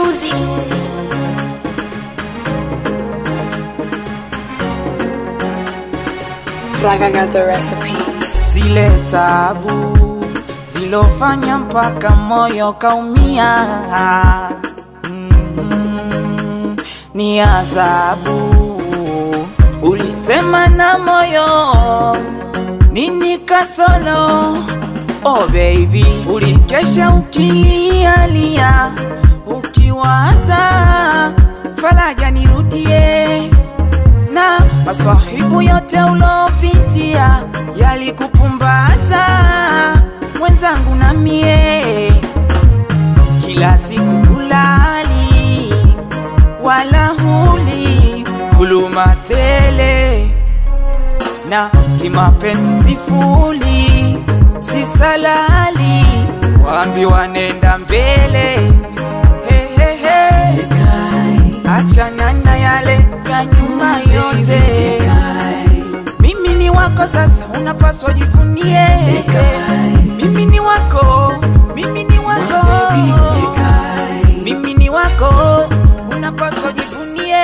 music. Fraga got the recipe. zile tabu zilofanya mpaka moyo kaumia mm, ni adhabu ulisema na moyo nini kasolo oh baby ulikesha ukilialia ukiwaza faraja nirudie na maswahibu yote ulopitia yalikupumbaza mwenzangu na mie kila siku kulali wala huli huluma tele na kimapenzi sifuli si salali waambi wanenda mbele hey, hey, hey. achana na yale ya nyuma yote mimi ni wako sasa unapaswa jivunie mimi ni wako mimi ni wako mimi ni wako unapaswa jivunie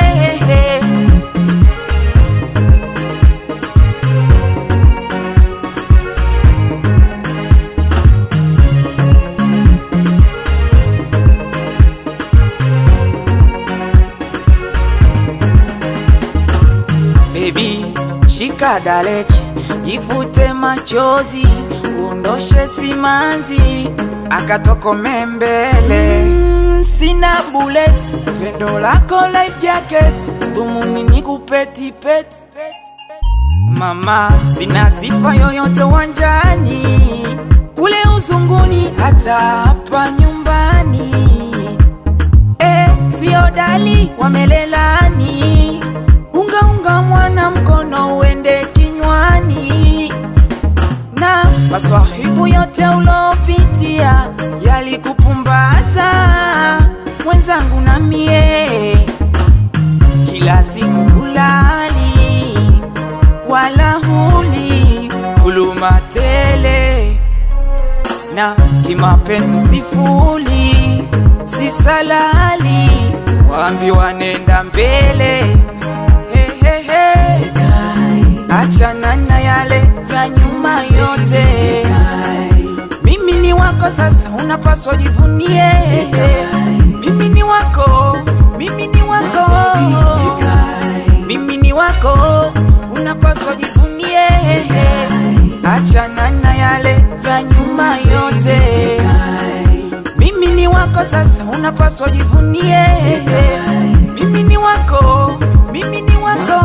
Baby, shika daleki, ifute machozi, uondoshe simanzi, akatokome mbele. Mm, sina bullet, pendo lako life jacket, dhumuni ni kupeti pet. Mama, sina sifa yoyote wanjani, kule uzunguni, hata hapa nyumbani. Eh, sio dali wamelelani unga unga mwana mkono uende kinywani na maswahibu yote ulopitia yalikupumbaza mwenzangu na mie kila siku kulali wala huli huluma tele na kimapenzi sifuli si salali waambi wanenda mbele hey, hey, hey. achana na yale ya nyuma yote mimi ni wako sasa unapaswa jivunie mimi ni wako mimi ni wako mimi ni wako unapaswa jivunie achana na yale ya nyuma yote mimi ni wako sasa unapaswa jivunie mimi ni wako mimi ni wako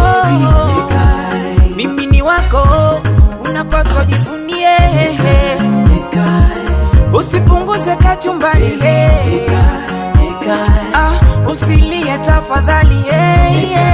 mimi ni wako unapaswa jivunie usipunguze kachumbani ah, usilie tafadhali yeah, yeah.